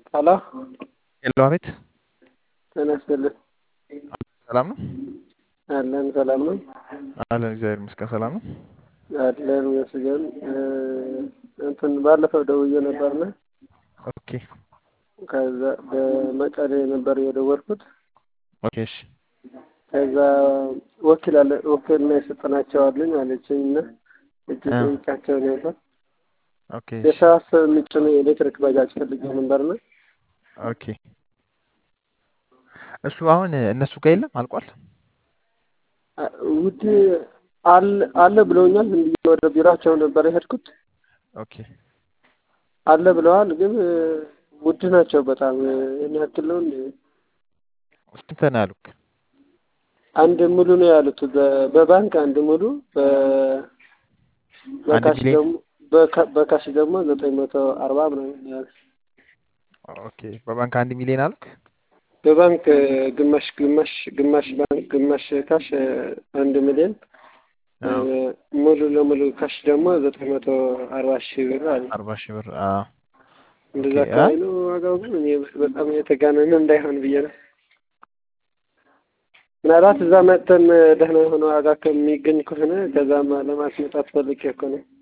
ሄሎ ሄሎ፣ አቤት። ጤና ይስጥልኝ። ሰላም ነው አለን ሰላም ነው አለን። እግዚአብሔር ይመስገን ሰላም ነው። አለን ይመስገን። እንትን ባለፈው ደውዬ ነበርና ኦኬ ከዛ በመቀሌ ነበር የደወልኩት። ኦኬ እሺ ከዛ ወኪል አለ ወኪልና የሰጠናቸው አሉኝ አለችኝ እና እጅ እ ጠይቃቸው ነበር። ኦኬ እሺ የሰዓት ምጭን የኤሌክትሪክ ባጃጅ ፈልጌ ነበርና ኦኬ እሱ አሁን እነሱ ጋር የለም አልቋል። አ- ውድ አለ አለ ብለውኛል። ዝም ብዬ ወደ ቢሯቸው ነበር የሄድኩት። ኦኬ አለ ብለዋል፣ ግን ውድ ናቸው በጣም ይህን ያክል ነው እንዴ? ስንት ነው ያሉክ? አንድ ሙሉ ነው ያሉት በ- በባንክ አንድ ሙሉ በ- አንድ በካሽ ሚሊዮን ደግሞ በካ- በካሽ ደግሞ ዘጠኝ መቶ አርባ ምናምን ነው ያሉት። ኦኬ በባንክ አንድ ሚሊዮን አሉክ? በባንክ ግማሽ ግማሽ ግማሽ ባንክ ግማሽ ካሽ አንድ ሚሊዮን አዎ ሙሉ ለሙሉ ካሽ ደግሞ ዘጠኝ መቶ አርባ ሺህ ብር አለ። አርባ ሺህ ብር አዎ እንደዛ ኦኬ አይ አካባቢ ነው ዋጋው። ግን እኔ በጣም የተጋነነ እንዳይሆን ብዬ ነው። ምናልባት እዛ መጥተን ደህና የሆነ ዋጋ ከሚገኝ ከሆነ ከዛም ለማስመጣት ፈልጌ እኮ ነው።